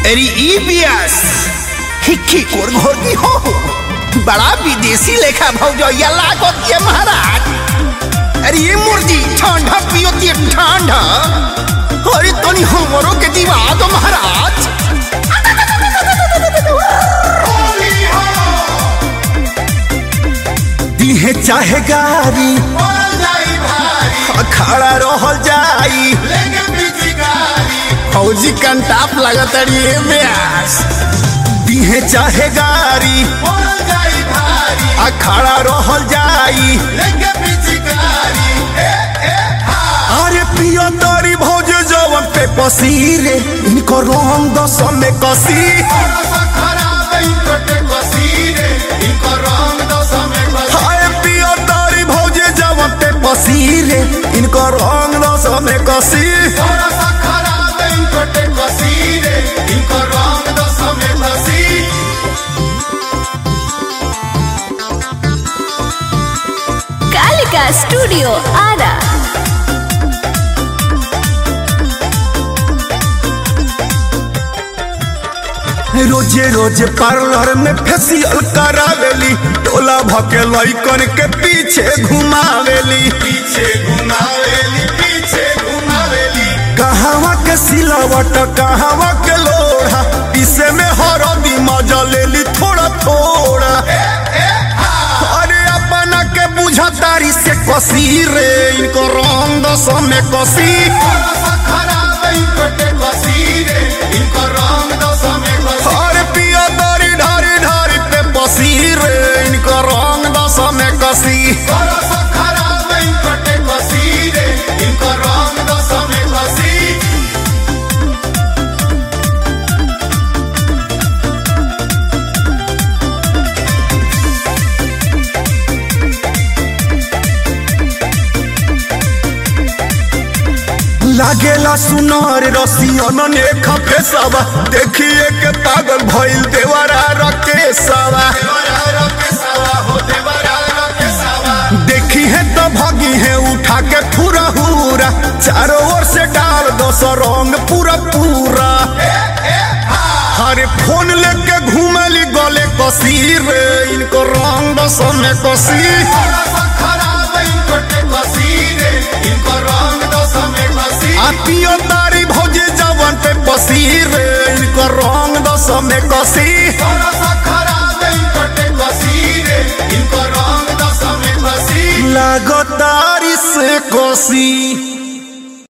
अरे ई बियास हिक्की कोर घोर की हो बड़ा विदेशी लेखा भौजैया लागत ये महाराज अरे ये मुर्गी ठंडा पियो ते ठंडा अरे तनी हमरो के दिवा दो महाराज दिहे चाहे गारी खड़ा रहल जाई फौजी कंटाप लगत अड़िए ब्यास दिहे चाहे गारी खड़ा रहल जाई अरे पियो तोरी भौज जवन पे पसीरे इनको रंग दस में कसी हाय पियो तोरी भौज जवन पे पसीरे इनको रंग दस में कसी कालिका स्टूडियो आरा रोजे रोजे पार्लर में फेसियल करावेली टोला भके लइकन के पीछे घुमावेली पीछे घुमावेली पीछे घुमावेली कहवा के सिलावट कहवा के लोढ़ा इसे में हरदी मजा लेली थोड़ा थोड़ा अरे अपना के बुझा तारी से कसी रे इनको रंग दस में कसी अरे पिया दारी ढारी ढारी पे बसी रे इनको रंग दस में कसी लागेला सुनार रसियन ने खपे सवा देखिए के पागल भइल देवरा रके सवा देखी है तो भगी है उठा के पूरा हुरा चारों ओर से डाल दो सौ रंग पूरा पूरा हरे फोन लेके घूमली गले कसी रे इनको रंग दस में कसी आ पियो तारी भौजी जवन पे पसी रे इनको रंग दस में कसी लागतारी से कसी